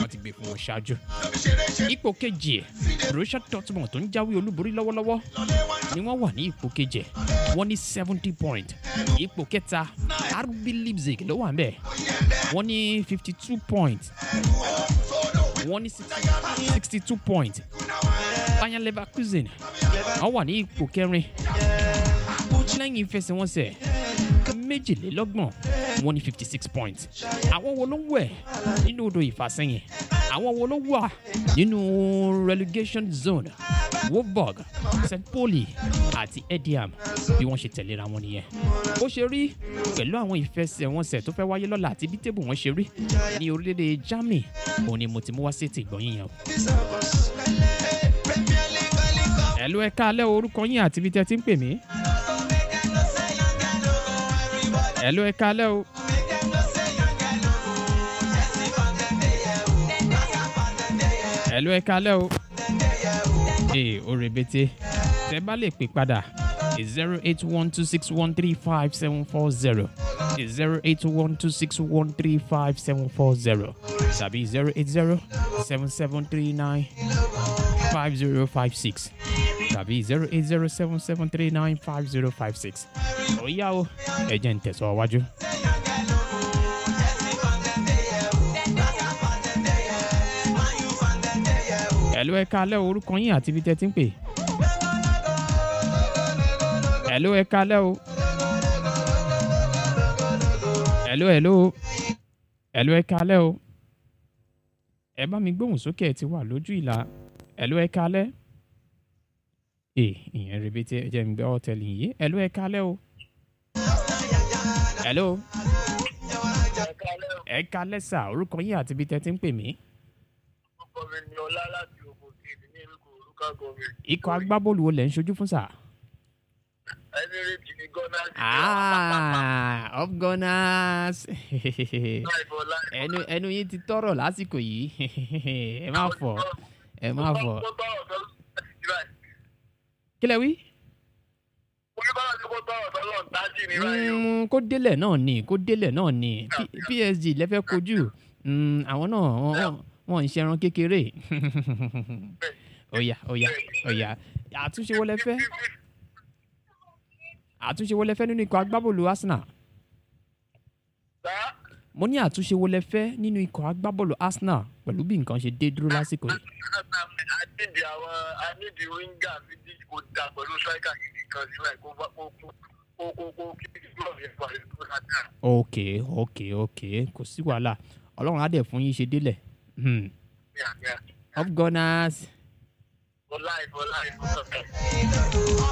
wọ́n ti gbé fún wọn ṣáájú. ipò kejì Borussia Dortmund tó ń jáwé olúborí lọ́wọ́lọ́wọ́ ni wọ́n wà ní ipò kejì wọ́n ní seventy point ipò kẹta RB Leipzig ló wà ń bẹ̀ wọ́n ní fifty two point wọ́n ní sixty two point Bayer Leverkusen wọ́n wà ní ipò kẹrin lẹ́yìn ìfẹsẹ̀wọnsẹ̀ méjìlélọ́gbọ̀n wọ́n ní fifty six points àwọn wo ló ń wẹ̀ nínú odò ìfàsẹ́yìn àwọn wo ló wà nínú relegation zone Wolfsburg St Pauli àti Ediam bí wọ́n ṣe tẹ̀léra wọn nìyẹn ó ṣe rí pẹ̀lú àwọn ìfẹsẹ̀wọnsẹ̀ tó fẹ́ wáyé lọ́la àti bí tébù wọn ṣe rí ní orílẹ̀-èdè Germany òun ni mo ti mú wá sí ètò ìgbọ̀nyìn yẹn o. ẹ̀lú ẹ̀ka alẹ́ orúkọ yín àti ibi tẹ́ ti ń pè mí. ẹ̀lú ẹ̀ka alẹ́ o. ẹ̀lú ẹ̀ka alẹ́ o. ee o rebete tẹ bá lè pè padà zero eight one two six one three five seven four zero zero eight one two six one three five seven four zero tàbí zero eight zero seven seven three nine five zero five six tàbí zero eight zero seven seven three nine five zero five six. ó yá o ẹ jẹ́ ń tẹ̀sọ́ wájú. ẹ̀lú ẹ̀ka alẹ́ orúkọ yín àti ibi tẹ́ ti ń pè. ẹ̀lú ẹ̀ka alẹ́ o. ẹ̀lú ẹ̀lú ẹ̀lú ẹ̀ka alẹ́ o. ẹ bá mi gbóhùn sókè ẹ ti wà lójú ìlà ẹ̀lú ẹ̀ka alẹ́. ee ìyẹn rebete ẹ jẹ́ mi gbọ́ tẹ̀lé yìí ẹ̀lú ẹ̀ka alẹ́ o. ẹ̀lú ẹ̀ka alẹ́ sà orúkọ yín àti ibi tẹ́ ti ń pè mí. orúkọ mi ni ọlá láti ogun state ní ìlú olùkọ́ gọ́ọ̀mì. ikọ̀ agbábọ́ọ̀lù wo lẹ̀ ń ṣojú fún sà. Emirates ni Ghana ti Ah, up gunners. láìpọ̀ láìpọ̀. ẹnu ẹnu yín ti tọrọ lásìkò yìí ẹ má fọ ẹ má fọ. Mo bá ọ̀dọ́ láti kí lẹ wí. oníbàárà tí kò tọrọ tọ́lọ̀ ń tájì ní báyìí o. Mm, kó délẹ̀ náà ni kó délẹ̀ náà ni P- PSG lẹ́fẹ̀ẹ́ kojú Mm, àwọn náà wọ́n- wọ́n ń ṣẹran kékeré. ọ̀yà ọ̀yà ọ̀yà àtúnṣe wo lẹ fẹ́ àtúnṣe wo lẹ fẹ́ nínú ikọ̀ agbábọ́ọ̀lù Arsenal. Sá mo ní àtúnṣe wo lẹ fẹ́ nínú ikọ̀ agbábọ́ọ̀lù Arsenal pẹ̀lú bí nǹkan ṣe dé dúró lásìkò yìí. anídìí àwọn anídìí wíńgà méjì kò dà pẹ̀lú striker gidi kan sílẹ̀ kó bá kó kó kó kó kó kí club yẹn parí tó dáadáa. ok ok ok kò sí wàhálà ọlọ́run á dẹ̀ fún yín ṣe délẹ̀ Hmm. ní àná up gunners for life for life for life.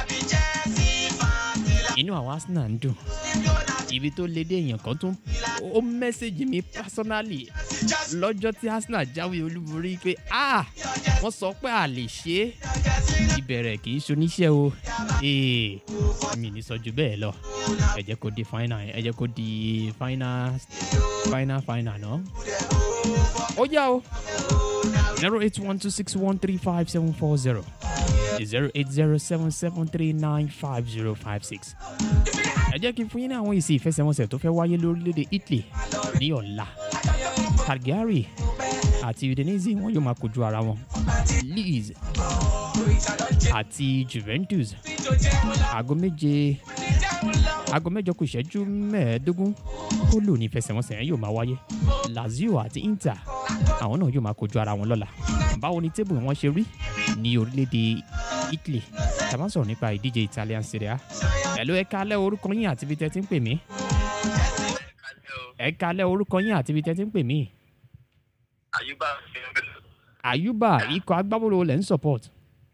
inú àwọn Arsenal ń dùn ibi tó lé dé èèyàn kan tún ó mẹ́sẹ̀gì mi personally lọ́jọ́ tí Arsenal jáwé olúborí pé ah wọ́n sọ pé a lè ṣe é ìbẹ̀rẹ̀ kì í ṣoníṣẹ́ o ee mi ní sọ ju bẹ́ẹ̀ lọ ẹ jẹ́ kó di final ẹ jẹ́ kó di final final final náà ó yá o zero eight one two six one three five seven four zero zero eight zero seven seven three nine five zero five six ẹ jẹ́ kí n fún yín ní àwọn èsì ìfẹsẹ̀wọnsẹ̀ tó fẹ́ wáyé lórílẹ̀‐èdè Italy ní ọ̀la Cagliari àti Udinese wọn yóò máa kojú ara wọn Leeds àti Juventus aago méje aago mẹ́jọ kù ìṣẹ́jú mẹ́ẹ̀ẹ́dógún ó lò ní ìfẹsẹ̀wọnsẹ̀ yẹn yóò máa wáyé Lazio àti Inter àwọn náà yóò máa kojú ara wọn lọ́la báwo ni tébù wọn ṣe rí ní orílẹ̀‐èdè Italy tá a bá ń sọ̀rọ̀ nípa ìdíje Italian Serie A ẹ̀lú ẹ̀ka alẹ́ orúkọ yín àti ibi tẹ́ ti ń pè mí ẹ̀ka alẹ́ orúkọ yín àti ibi tẹ́ ti ń pè mí àyùbá Àyùbá ikọ̀ agbábọ́ọ̀lù wo lẹ̀ ń support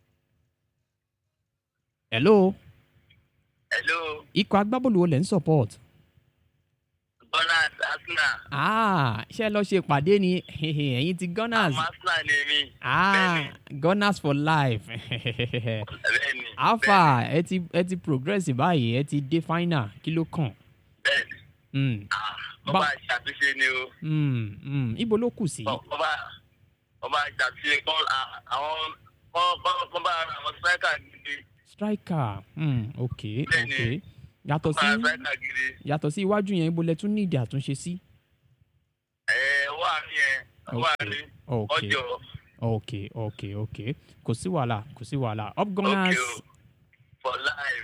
hello hello ikọ̀ agbábọ́ọ̀lù wo lẹ̀ ń support Gunners Arsenal ah ṣé ẹ lọ ṣe ìpàdé ni ẹ̀yin ti Gunners àmọ́ Arsenal ni mí. ah Gunners for life bẹ́ẹ̀ni alpha ẹ ti ẹ ti progress báyìí ẹ ti dé final kí ló kàn bẹ́ẹ̀ni Mm, wọ́n Ba- bá ṣàtúnṣe ni o mm, mm. ibo ló kù sí wọ́n bá wọ́n bá ṣàtúnṣe kọ́ àwọn wọ́n bá àwọn striker gidi striker mm, ok Bẹ́ẹ̀ni. ok yàtọ̀ wọ́n sí bá striker gidi yàtọ̀ sí iwájú yẹn ibo lẹ tún ní ìdí àtúnṣe sí ẹ̀ wà ní ẹ̀ wà ní ok ọjọ́ ok ok ok kò sí wàhálà kò sí wàhálà up okay gunners o for life.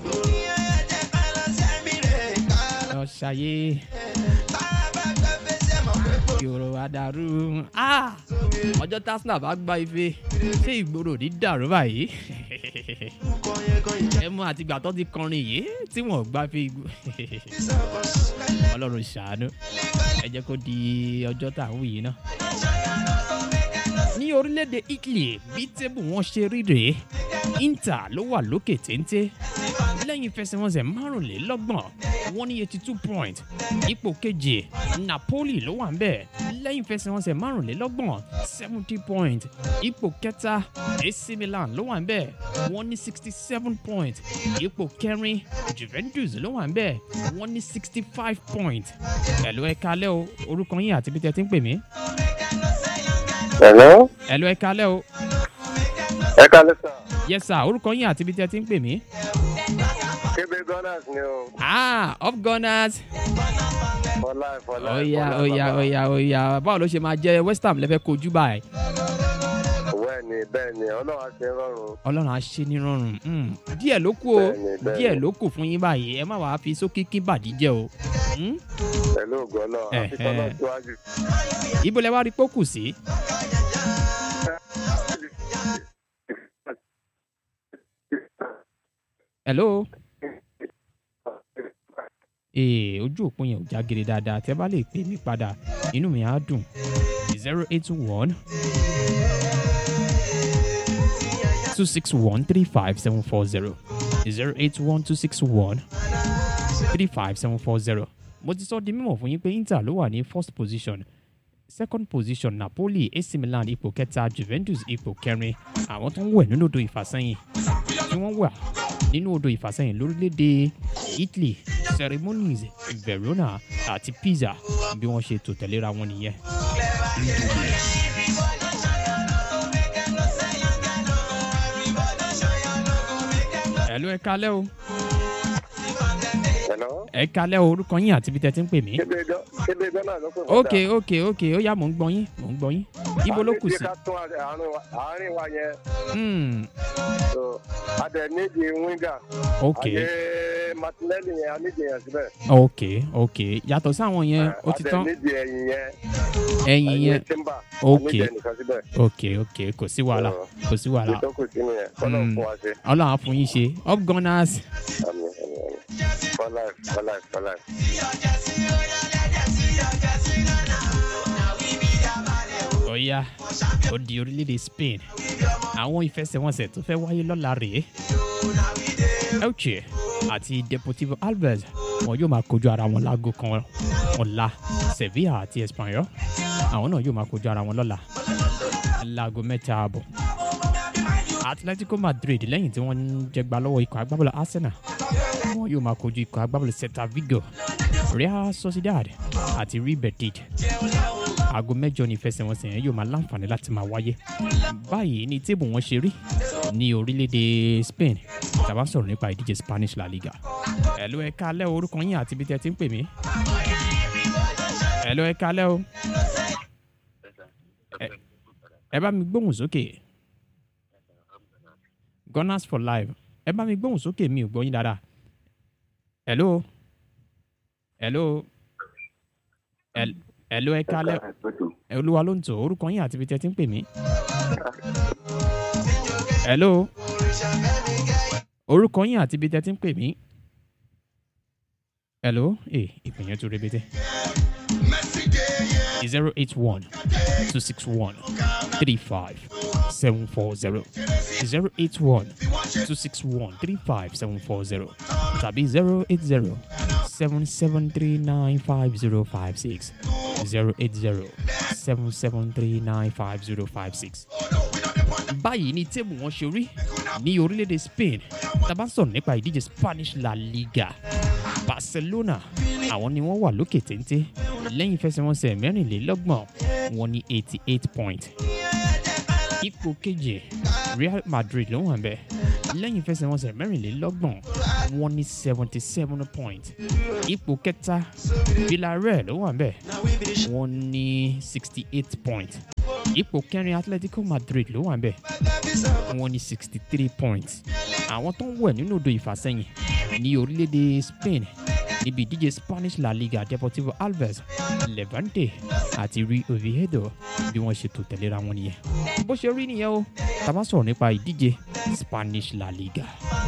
lọ ṣayé ìrò àdàrú Ah! ọjọ́ tásínà bá gba ife ṣé ìgboro ò ní dàrú báyìí ẹ mú àtìgbà tó ti kọrin yìí tí wọn ò gbá fi igbó ọlọ́run ṣàánú ẹ jẹ́ kó di ọjọ́ tá à ń wù yìí náà. ní orílẹ̀-èdè italy bí tébù wọn ṣe rí rèé inter ló wà lókè téńté lẹ́yìn ìfẹsẹ̀wọnsẹ̀ márùnlélọ́gbọ̀n wọ́n ní eighty two point ipò keje napoli ló wà ń bẹ̀ lẹ́yìn ìfẹsẹ̀wọnsẹ̀ márùnlélọ́gbọ̀n seventy point ipò kẹta ac milan ló wà ń bẹ̀ wọ́n ní sixty seven point ipò kẹrin juventus ló wà ń bẹ̀ wọ́n ní sixty five point ẹ̀lú ẹ̀ka alẹ́ o orúkọ yín àti bí tẹ́ ti ń pè mí hello. ẹ̀lú ẹ̀ka alẹ́ o ẹ kálẹ́ sà. yes sir orúkọ yín àti bí tẹ́ ti ń pè mí kébé gunners ni o ah up gunners. for life for life. oya for life, oya baba. oya oya báwo ló ṣe máa jẹ west ham lẹ́fẹ̀ẹ́ kojú báyìí bẹ́ẹ̀ ni bẹ́ẹ̀ ni ọlọ́run á ṣe rọrùn. ọlọ́run á ṣe ní rọrùn Mm, díẹ̀ ló kù o Bẹ́ẹ̀ni, bẹ́ẹ̀ni. díẹ̀ ló kù fún yín báyìí ẹ má wàá fi sókè kí bàdí jẹ o Mm, pẹ̀lú ògo ọlọ́run àti Ẹ̀hẹ́. tọ́lọ́ síwájú. ibo lẹ wá rí pókù sí hello ee ojú òpó yẹn ò já gere dáadáa tẹ bá lè pè mí padà inú mi á dùn zero eight one two six one three five seven four zero zero eight one two six one three five seven four zero mo ti sọ di mímọ̀ fún yín pé inter ló wà ní first position second position napoli ac milan ipò kẹta juventus ipò kẹrin àwọn tó ń wẹ̀ nínú odò ìfàsẹ́yìn tí wọ́n wà nínú odò ìfàsẹ́yìn lórílẹ̀‐èdè italy ceremonies verona àti pisa bí wọ́n ṣe tò tẹ̀léra wọn nìyẹn. ẹ̀lú ẹ̀ka alẹ́ o hello. ẹ̀ka alẹ́ o orúkọ yín àti ibi tẹ́ ti ń pè mí. kébé Gun- kébé gunners ló pè fún ok ok ok ó yá mò ń gbọ́ yín mò ń gbọ́ yín ibo ló kù sí. ká tún àárín wa- àárín wa yẹn Hmm, so a dẹ̀ nídìí winger. ok àyè martinelli yẹn a nídìí yẹn síbẹ̀. ok ok yàtọ̀ sáwọn yẹn ó ti a dẹ̀ tán nídìí ẹ̀yìn yẹn. ẹ̀yìn yẹn timber. Ok. a nídìí ẹnìkan síbẹ̀. ok ok kò sí wàhálà kò sí wàhálà ìtọ́kù sínú yẹn kọ́lọ́ Mm. fún wa ṣe. ọlọ́run á fún yín ṣe up gunners Àmín, àmín, àmín. for life for life for life. ọ̀ya ó di orílẹ̀-èdè spain àwọn ìfẹsẹ̀wọnsẹ̀ tó fẹ́ wáyé lọ́la rèé elche àti deportivo alves wọn yóò máa kojú ara wọn láago kan ọ̀la sevilla àti espanyol àwọn náà yóò máa kojú ara wọn lọ́la láago mẹ́ta ààbọ̀ atletico madrid lẹ́yìn tí wọ́n ń jẹgba lọ́wọ́ ikọ̀ agbábọ́ọ̀lù arsenal wọn yóò máa kojú ikọ̀ agbábọ́ọ̀lù celta vigo real sociedad àti real betis aago mẹ́jọ ní ìfẹsẹ̀wọnsẹ̀ yẹn yóò máa láǹfààní láti máa wáyé báyìí ní tébù wọn ṣe rí ní orílẹ̀-èdè spain tàbá sọ̀rọ̀ nípa ìdíje spanish la liga ẹ̀lú ẹ̀ka alẹ́ o, orúkọ yín àti ibi tẹ́ ti ń pè mí ẹ̀lú ẹ̀ka alẹ́ o ẹ bá mi gbóhùn sókè gunners for life ẹ bá mi gbóhùn sókè mi ò gbọ́ yín dáadáa ẹ̀lú ẹ̀lú ẹ̀lú ẹ̀ka alẹ́ ẹ olúwa ló ń tò orúkọ yín àti ibi tí ẹ ti ń pè mí. hello orúkọ yín àti ibi tí ẹ ti ń pè mí. hello ee ìpè yẹn tún rebete. zero eight one two six one three five seven four zero zero eight one two six one three five seven four zero tàbí zero eight zero seven seven three nine five zero five six zero eight zero seven seven three nine five zero five six. báyìí ni tébù wọn ṣe rí ní orílẹ̀-èdè spain tàbá sọ̀rọ̀ nípa ìdíje spanish la liga barcelona àwọn ni wọ́n wà lókè téńté lẹ́yìn ìfẹsẹ̀wọnsẹ̀ mẹ́rìnlélọ́gbọ̀n wọn ní eighty eight point ipò keje real madrid ló wà bẹ́ẹ̀ lẹ́yìn ìfẹsẹ̀wọnsẹ̀ mẹ́rìnlélọ́gbọ̀n wọn ní seventy seven point ipò kẹta villarreal ló wà bẹ́ẹ̀ wọ́n ní sixty eight points ipò kẹrin atletico madrid ló wà ń bẹ̀ wọ́n ní sixty three points àwọn tó ń wẹ̀ nínú odò ìfàsẹ́yìn ní orílẹ̀-èdè spain níbi ìdíje spanish la liga deportivo alves levante àti rí oviedo bí wọ́n ṣe tò tẹ̀léra wọn nìyẹn bó ṣe rí nìyẹn o tá a bá sọ̀rọ̀ nípa ìdíje spanish la liga.